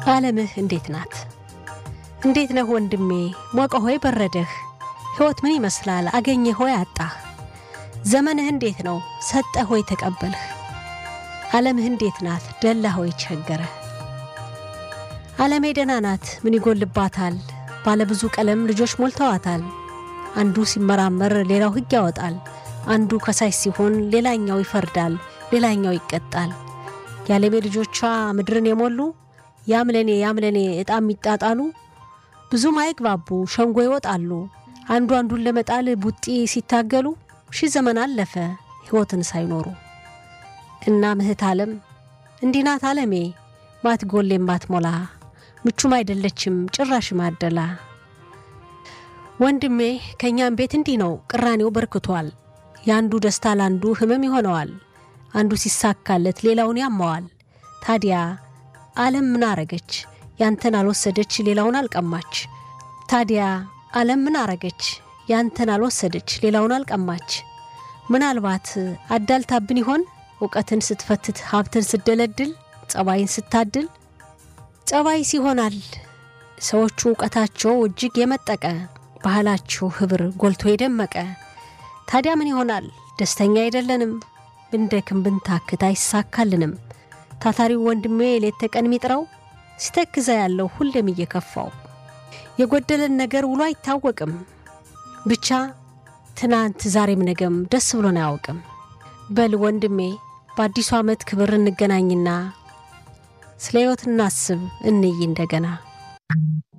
ዓለምህ እንዴት ናት? እንዴት ነህ ወንድሜ? ሞቀ ሆይ በረደህ? ሕይወት ምን ይመስላል? አገኘህ ሆይ አጣህ? ዘመንህ እንዴት ነው? ሰጠህ ሆይ ተቀበልህ? ዓለምህ እንዴት ናት? ደላ ሆይ ቸገረህ? ዓለሜ ደህና ናት፣ ምን ይጎልባታል? ባለብዙ ቀለም ልጆች ሞልተዋታል። አንዱ ሲመራመር ሌላው ሕግ ያወጣል። አንዱ ከሳሽ ሲሆን ሌላኛው ይፈርዳል፣ ሌላኛው ይቀጣል። የዓለሜ ልጆቿ ምድርን የሞሉ ያምለኔ ያምለኔ ዕጣ የሚጣጣሉ ብዙም አይግባቡ ሸንጎ ይወጣሉ። አንዱ አንዱን ለመጣል ቡጢ ሲታገሉ ሺህ ዘመን አለፈ ሕይወትን ሳይኖሩ። እና ምህት ዓለም እንዲህ ናት ዓለሜ ማትጎሌም ማትሞላ ምቹም አይደለችም ጭራሽ ማደላ። ወንድሜ ከእኛም ቤት እንዲህ ነው ቅራኔው በርክቷል። የአንዱ ደስታ ለአንዱ ህመም ይሆነዋል። አንዱ ሲሳካለት ሌላውን ያማዋል። ታዲያ ዓለም ምን አረገች? ያንተን አልወሰደች ሌላውን አልቀማች። ታዲያ ዓለም ምን አረገች? ያንተን አልወሰደች ሌላውን አልቀማች። ምናልባት አዳልታብን ይሆን እውቀትን ስትፈትት ሀብትን ስትደለድል ጸባይን ስታድል ጸባይስ ይሆናል ሰዎቹ እውቀታቸው እጅግ የመጠቀ ባህላቸው ህብር ጎልቶ የደመቀ ታዲያ ምን ይሆናል ደስተኛ አይደለንም ብንደክም ብንታክት አይሳካልንም ታታሪው ወንድሜ ሌት ተቀን የሚጥረው ሲተክዘ ያለው ሁሌም እየከፋው የጎደለን ነገር ውሎ አይታወቅም ብቻ ትናንት ዛሬም ነገም ደስ ብሎን አያውቅም በል ወንድሜ በአዲሱ ዓመት ክብር እንገናኝና ስለ ሕይወት እናስብ እንይ እንደገና